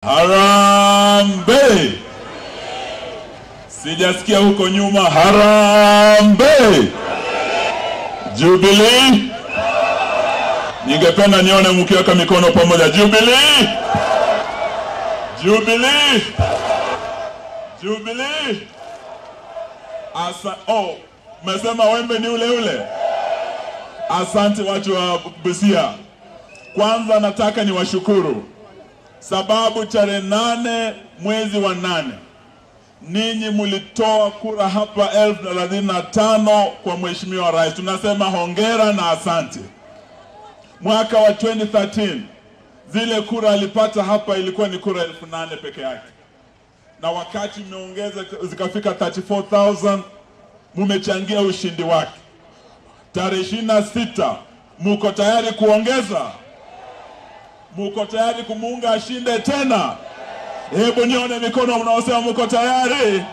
Harambe! Sijasikia huko nyuma. Harambe! Jubilee! Ningependa nione mkiweka mikono pamoja. Jubilee! Jubilee! Jubilee! Asa oh, mesema wembe ni ule ule. Asante watu wa Busia. Kwanza nataka niwashukuru sababu tarehe nane mwezi wa nane ninyi mlitoa kura hapa elfu thelathini na tano kwa mheshimiwa rais. Tunasema hongera na asante. Mwaka wa 2013 zile kura alipata hapa ilikuwa ni kura elfu nane peke yake, na wakati imeongeza zikafika 34,000 mumechangia ushindi wake. Tarehe ishirini na sita muko tayari kuongeza? Muko tayari kumuunga ashinde tena? Hebu nione mikono mnaosema muko tayari.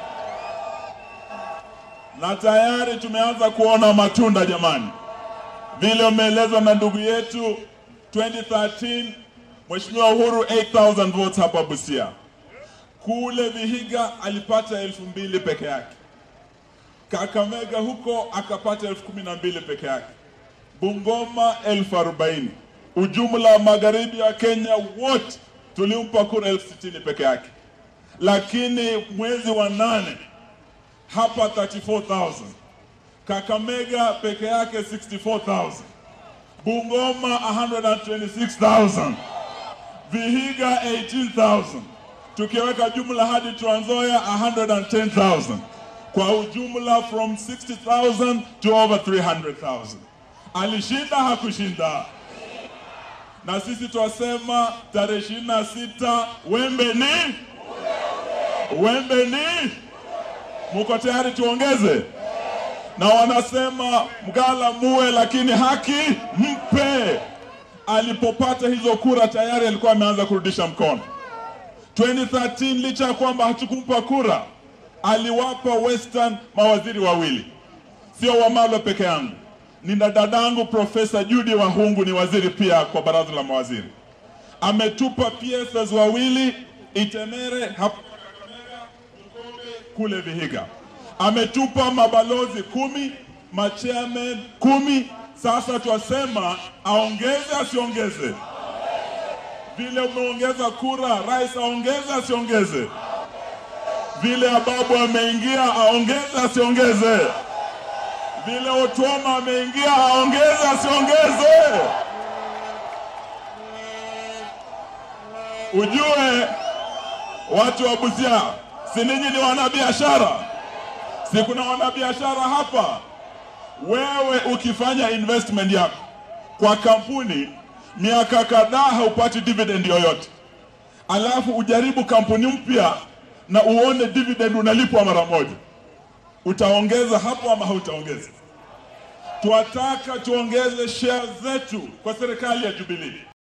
Na tayari tumeanza kuona matunda jamani, vile umeelezwa na ndugu yetu 2013 Mheshimiwa Uhuru 8000 votes hapa Busia. Kule Vihiga alipata elfu mbili peke yake. Kakamega huko akapata elfu kumi na mbili peke yake. Bungoma elfu arobaini. Ujumla magharibi ya Kenya wote tulimpa kura elfu sitini peke yake, lakini mwezi wa nane hapa 34,000 Kakamega peke yake 64,000 Bungoma 126,000 Vihiga 18,000 tukiweka jumla hadi Trans Nzoia 110,000 kwa ujumla from 60,000 to over 300,000. Alishinda hakushinda? na sisi twasema tarehe ishirini na sita wembe ni wembe ni, muko tayari tuongeze? Na wanasema mgala muwe, lakini haki mpe. Alipopata hizo kura tayari alikuwa ameanza kurudisha mkono. 2013 licha ya kwamba hatukumpa kura, aliwapa Western mawaziri wawili, sio Wamalwa peke yangu nina dadangu Profesa Judy Wahungu ni waziri pia kwa baraza la mawaziri. Ametupa PSS wawili Itemere hapa Kakamega, Bukombe kule Vihiga. Ametupa mabalozi kumi, machairman kumi. Sasa twasema aongeze asiongeze? Vile umeongeza kura, rais aongeze asiongeze? Vile Ababu ameingia aongeze asiongeze? vile Otuoma ameingia aongeze asiongeze? Ujue watu wa Busia, si ninyi ni wanabiashara? Si kuna wanabiashara hapa? Wewe ukifanya investment yako kwa kampuni miaka kadhaa haupati dividend yoyote, alafu ujaribu kampuni mpya na uone dividend unalipwa mara moja utaongeza hapo ama hautaongeza? Twataka tuongeze share zetu kwa serikali ya Jubilee.